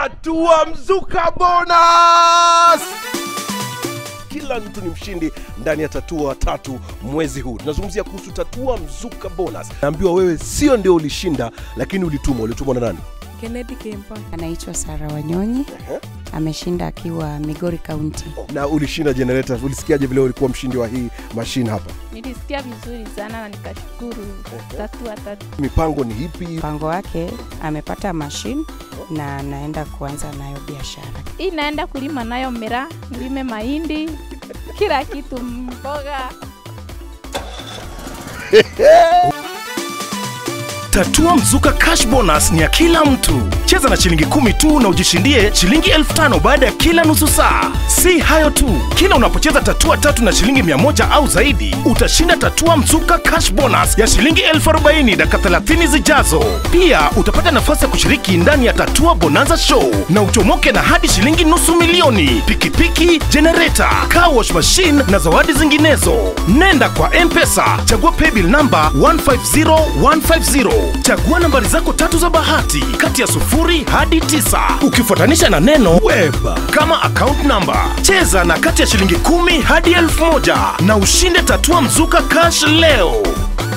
tatua mzuka bonus kila mtu ni mshindi ndani ya tatua tatu mwezi huu tunazungumzia kuhusu tatua mzuka bonus naambiwa wewe sio ndio ulishinda lakini ulitumwa ulitumwa na nani Kennedy Kempa. anaitwa Sara Wanyonyi ameshinda akiwa Migori County. na ulishinda generator ulisikiaje vile ulikuwa mshindi wa hii mashine hapa Nilisikia vizuri sana na nikashukuru tatua tatu. mipango ni ipi Mpango wake amepata mashine na anaenda kuanza nayo biashara. Hii naenda kulima nayo miraa, nilime mahindi, kila kitu, mboga. Tatua Mzuka Cash Bonus ni ya kila mtu. Cheza na shilingi kumi tu na ujishindie shilingi elfu tano baada ya kila nusu saa. Si hayo tu, kila unapocheza tatua tatu na shilingi mia moja au zaidi, utashinda Tatua Mzuka Cash Bonus ya shilingi elfu arobaini dakika 30 zijazo. Pia utapata nafasi ya kushiriki ndani ya Tatua Bonanza Show na uchomoke na hadi shilingi nusu milioni, pikipiki, generator, car wash machine na zawadi zinginezo. Nenda kwa M-Pesa, chagua paybill number 150150. Chagua nambari zako tatu za bahati kati ya sufuri hadi tisa ukifuatanisha na neno web kama account number. Cheza na kati ya shilingi kumi hadi elfu moja na ushinde tatua mzuka cash leo.